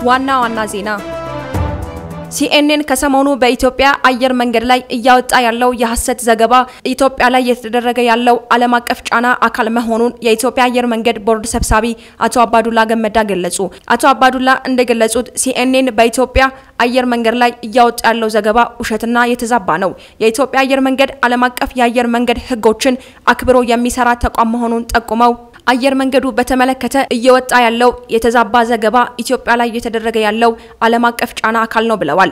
ዋና ዋና ዜና ሲኤንኤን ከሰሞኑ በኢትዮጵያ አየር መንገድ ላይ እያወጣ ያለው የሐሰት ዘገባ ኢትዮጵያ ላይ እየተደረገ ያለው ዓለም አቀፍ ጫና አካል መሆኑን የኢትዮጵያ አየር መንገድ ቦርድ ሰብሳቢ አቶ አባዱላ ገመዳ ገለጹ። አቶ አባዱላ እንደገለጹት ሲኤንኤን በኢትዮጵያ አየር መንገድ ላይ እያወጣ ያለው ዘገባ ውሸትና የተዛባ ነው። የኢትዮጵያ አየር መንገድ ዓለም አቀፍ የአየር መንገድ ሕጎችን አክብሮ የሚሰራ ተቋም መሆኑን ጠቁመው አየር መንገዱ በተመለከተ እየወጣ ያለው የተዛባ ዘገባ ኢትዮጵያ ላይ እየተደረገ ያለው ዓለም አቀፍ ጫና አካል ነው ብለዋል።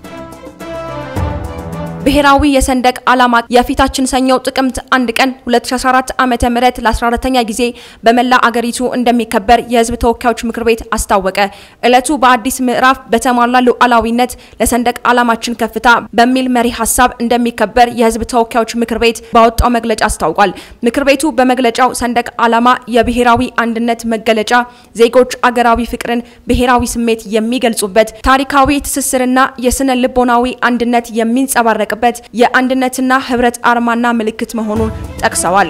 ብሔራዊ የሰንደቅ ዓላማ የፊታችን ሰኞ ጥቅምት አንድ ቀን 2014 ዓመተ ምህረት ለ14ተኛ ጊዜ በመላ አገሪቱ እንደሚከበር የሕዝብ ተወካዮች ምክር ቤት አስታወቀ። ዕለቱ በአዲስ ምዕራፍ በተሟላ ሉዓላዊነት ለሰንደቅ ዓላማችን ከፍታ በሚል መሪ ሀሳብ እንደሚከበር የሕዝብ ተወካዮች ምክር ቤት ባወጣው መግለጫ አስታውቋል። ምክር ቤቱ በመግለጫው ሰንደቅ ዓላማ የብሔራዊ አንድነት መገለጫ፣ ዜጎች አገራዊ ፍቅርን፣ ብሔራዊ ስሜት የሚገልጹበት ታሪካዊ ትስስርና የስነ ልቦናዊ አንድነት የሚንጸባረቅ በት የአንድነትና ህብረት አርማና ምልክት መሆኑን ጠቅሰዋል።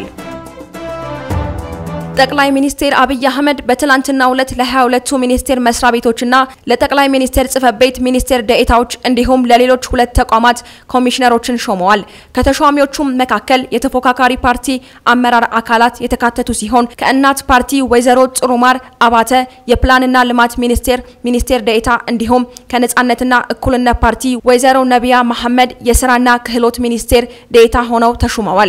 ጠቅላይ ሚኒስትር አብይ አህመድ በትላንትናው ዕለት ለ22ቱ ሚኒስቴር መስሪያ ቤቶችና ለጠቅላይ ሚኒስቴር ጽህፈት ቤት ሚኒስቴር ደኤታዎች እንዲሁም ለሌሎች ሁለት ተቋማት ኮሚሽነሮችን ሾመዋል። ከተሿሚዎቹም መካከል የተፎካካሪ ፓርቲ አመራር አካላት የተካተቱ ሲሆን ከእናት ፓርቲ ወይዘሮ ጥሩማር አባተ የፕላንና ልማት ሚኒስቴር ሚኒስቴር ደኤታ እንዲሁም ከነጻነትና እኩልነት ፓርቲ ወይዘሮ ነቢያ መሐመድ የስራና ክህሎት ሚኒስቴር ደኤታ ሆነው ተሹመዋል።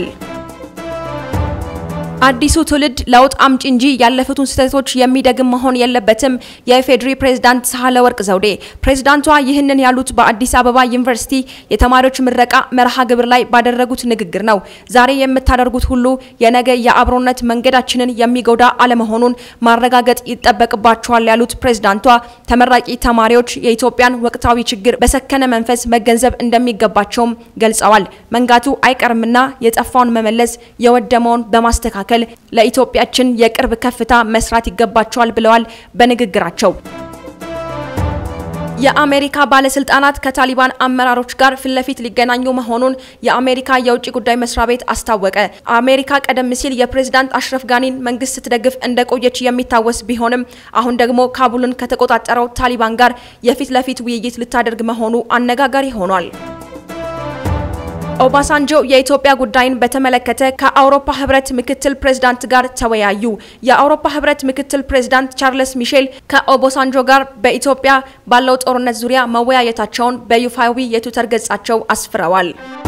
አዲሱ ትውልድ ለውጥ አምጪ እንጂ ያለፉትን ስህተቶች የሚደግም መሆን የለበትም። የኢፌዴሪ ፕሬዝዳንት ሳህለ ወርቅ ዘውዴ ፕሬዝዳንቷ ይህንን ያሉት በአዲስ አበባ ዩኒቨርሲቲ የተማሪዎች ምረቃ መርሃ ግብር ላይ ባደረጉት ንግግር ነው። ዛሬ የምታደርጉት ሁሉ የነገ የአብሮነት መንገዳችንን የሚጎዳ አለመሆኑን ማረጋገጥ ይጠበቅባቸዋል ያሉት ፕሬዝዳንቷ ተመራቂ ተማሪዎች የኢትዮጵያን ወቅታዊ ችግር በሰከነ መንፈስ መገንዘብ እንደሚገባቸውም ገልጸዋል። መንጋቱ አይቀርምና የጠፋውን መመለስ የወደመውን በማስተካከል ለኢትዮጵያችን የቅርብ ከፍታ መስራት ይገባቸዋል ብለዋል በንግግራቸው። የአሜሪካ ባለስልጣናት ከታሊባን አመራሮች ጋር ፊት ለፊት ሊገናኙ መሆኑን የአሜሪካ የውጭ ጉዳይ መስሪያ ቤት አስታወቀ። አሜሪካ ቀደም ሲል የፕሬዝዳንት አሽረፍ ጋኒን መንግስት ስትደግፍ እንደቆየች የሚታወስ ቢሆንም አሁን ደግሞ ካቡልን ከተቆጣጠረው ታሊባን ጋር የፊት ለፊት ውይይት ልታደርግ መሆኑ አነጋጋሪ ሆኗል። ኦባሳንጆ የኢትዮጵያ ጉዳይን በተመለከተ ከአውሮፓ ህብረት ምክትል ፕሬዝዳንት ጋር ተወያዩ። የአውሮፓ ህብረት ምክትል ፕሬዝዳንት ቻርልስ ሚሼል ከኦባሳንጆ ጋር በኢትዮጵያ ባለው ጦርነት ዙሪያ መወያየታቸውን በይፋዊ የትዊተር ገጻቸው አስፍረዋል።